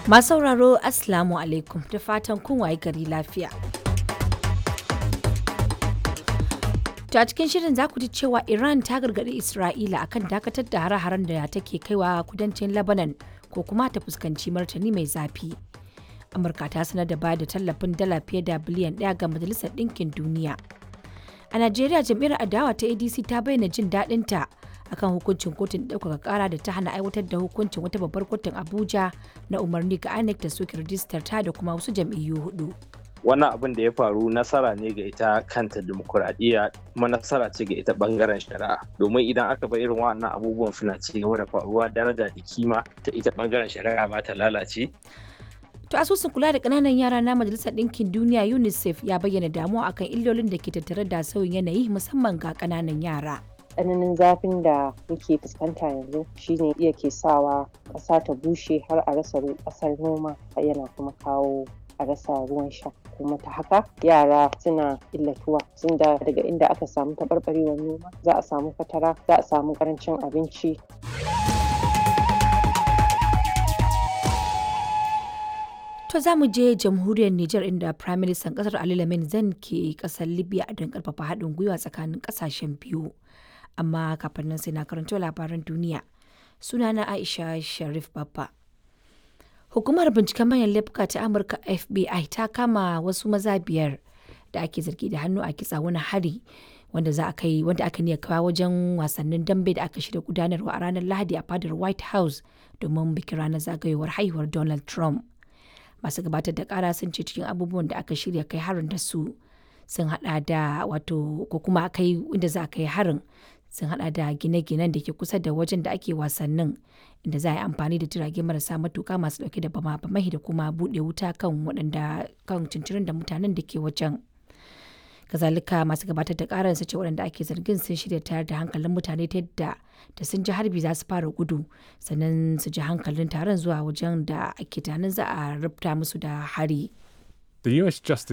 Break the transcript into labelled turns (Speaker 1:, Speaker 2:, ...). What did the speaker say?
Speaker 1: Masu sauraro Assalamu alaikum da fatan kun waye gari lafiya. To a cikin shirin za ku ji cewa Iran ta gargaɗi Isra'ila akan dakatar da hare-haren da take kaiwa kudancin Lebanon ko kuma ta fuskanci martani mai zafi. Amurka ta sanar da bayar da tallafin dala fiye da biliyan ɗaya ga Majalisar Ɗinkin Duniya. A Najeriya jam'iyyar adawa ta ADC ta bayyana jin daɗinta akan hukuncin kotun ɗaukaka ƙara da ta hana aiwatar da hukuncin wata babbar kotun Abuja na umarni ga INEC da soke rijistar ta da kuma wasu jam'iyyu hudu.
Speaker 2: wannan abin da ya faru nasara ne ga ita kanta demokuraɗiyya kuma nasara ce ga ita bangaren shari'a domin idan aka bar irin wannan abubuwan suna ci gaba da faruwa daraja da kima ta ita bangaren shari'a ba ta lalace
Speaker 1: To asusun kula da ƙananan yara na Majalisar Ɗinkin Duniya UNICEF ya bayyana damuwa akan illolin da ke tattare da sauyin yanayi musamman ga ƙananan yara.
Speaker 3: tsananin zafin da muke fuskanta yanzu shine iya ke sawa ƙasa ta bushe har a rasa ƙasar noma yana kuma kawo a rasa ruwan sha kuma ta haka yara suna illatuwa sun da daga inda aka samu taɓarɓarewar noma za a samu fatara za a samu ƙarancin abinci
Speaker 1: To za mu je jamhuriyar Nijar inda Prime Minister kasar Ali Lamin Zan ke kasar Libya don karfafa haɗin gwiwa tsakanin ƙasashen biyu. Amma kafin nan sai na karanto labaran duniya. Sunana Aisha Sharif Babba. Hukumar binciken manyan laifuka ta Amurka FBI ta kama wasu maza biyar da ake zargi da hannu a kitsa wani hari wanda za a kai wanda aka niya kawo wajen wasannin dambe da aka shirya gudanarwa a ranar Lahadi a fadar White House domin bikin ranar zagayowar haihuwar Donald Trump. Masu gabatar da kara sun ce cikin abubuwan da aka shirya kai harin da su sun hada da wato ko kuma kai inda za a kai harin sun hada da gine-ginen da ke kusa da wajen da ake wasannin inda za a yi amfani da jirage marasa matuka masu dauke da bama-bamai da kuma bude wuta kan waɗanda kan cincirin da mutanen da ke wajen kazalika masu gabatar da karar su ce waɗanda ake zargin sun shirya tayar da hankalin mutane ta yadda da sun ji harbi za su fara gudu sannan su ji hankalin taron zuwa wajen da ake tunanin za a rubuta musu da hari
Speaker 4: The US Justice